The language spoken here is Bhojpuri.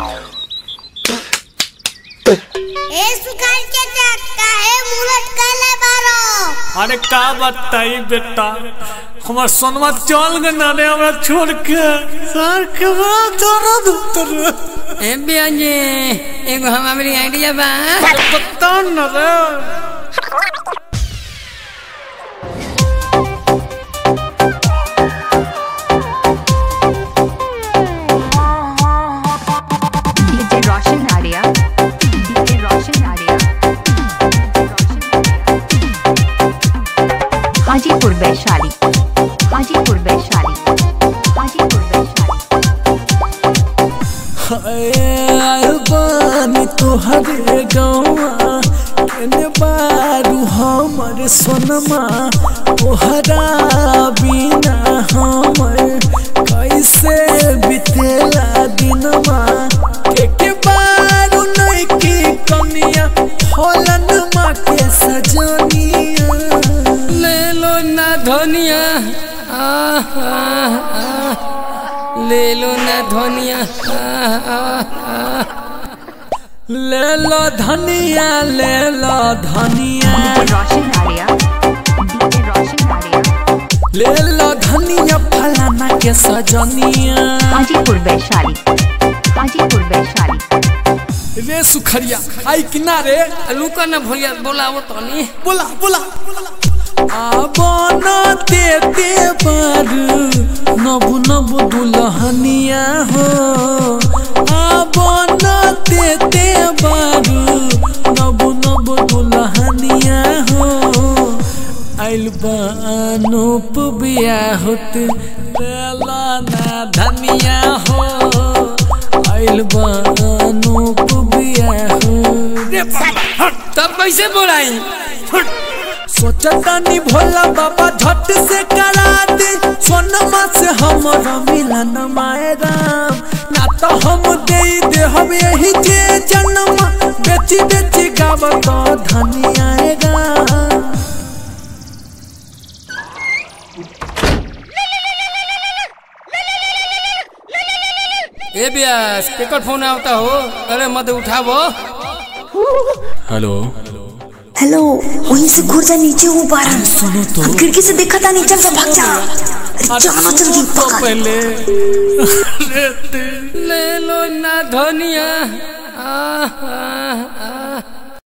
ए सुखान के काहे मुलट काले बारो अरे का बताई बेटा हमार सोनमा चल गए ना रे हमरा छोड़ के सर के बड़ा दर्द उतर ए बियाजे एगो हम हमारी आइडिया बा बता न रे DJ Roshan Arya. DJ Roshan Arya. Hajipur Vaishali Hajipur Vaishali Hajipur Vaishali बानी तोहरे गौआ केने बारू हमर सोनमा तोहरा बिना हमर कैसे बितेला दिनमा के के बारू नहीं की कमिया होलन माँ के सजनिया ले लो ना धनिया आह, आह, आह। ले लो ना धनिया आह, आह, आह। ले लो धनिया ले लो धनिया DJ Roshan Arya. DJ Roshan Arya. ले लो धनिया फलाना के सजनिया हाजीपुर वैशाली हाजीपुर वैशाली रे सुखरिया आई किनारे लुका ना भैया बोलावो तनी बोला बोला आबन देते बार नबु नबु दुल्हनिया हो आबन देते बार नबु नबु दुल्हनिया हो आइल बानूप बिया होत लेला ना धनिया हो आइल बानूप बिया हो रे बाबा तब कैसे बोलाई सोचतानी भोला बाबा झट से करा दे सोनमा से हमर मिलन माए राम ना तो हम दे दे हम यही जे जन्म बेची बेची गावत धनी आएगा ए बिया स्पीकर फोन आवता हो अरे मत उठावो हेलो हेलो वहीं से घुर जा नीचे हूँ बारह सुनो तो हम खिड़की से देखा था नीचे से भाग जा अरे जाना जल्दी तो पकड़ पहले अरे ते- ले लो ना धनिया आह, आह।